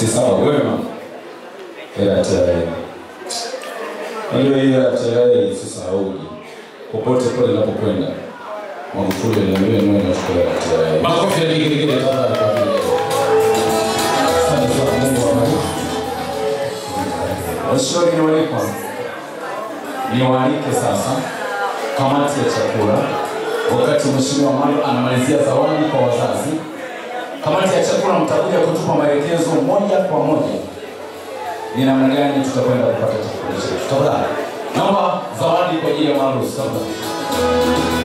si sawa wema ila TRA hiyo hiyo ya TRA sisahauji popote pale napokwenda Magufuli aliambia niwe nachukua ya TRA makofi ya digirigiri tafadhali kwa ajili yao. Asante sana Mungu awabariki washauri ni walikwa niwaalike sasa kamati ya chakula wakati mheshimiwa Malo anamalizia zawadi kwa wazazi kamati ya chakula mtakuja kutupa maelekezo moja kwa moja ni namna gani tutakwenda kupata chakula chetu tafadhali naomba zawadi kwa ajili ya Malo tafadhali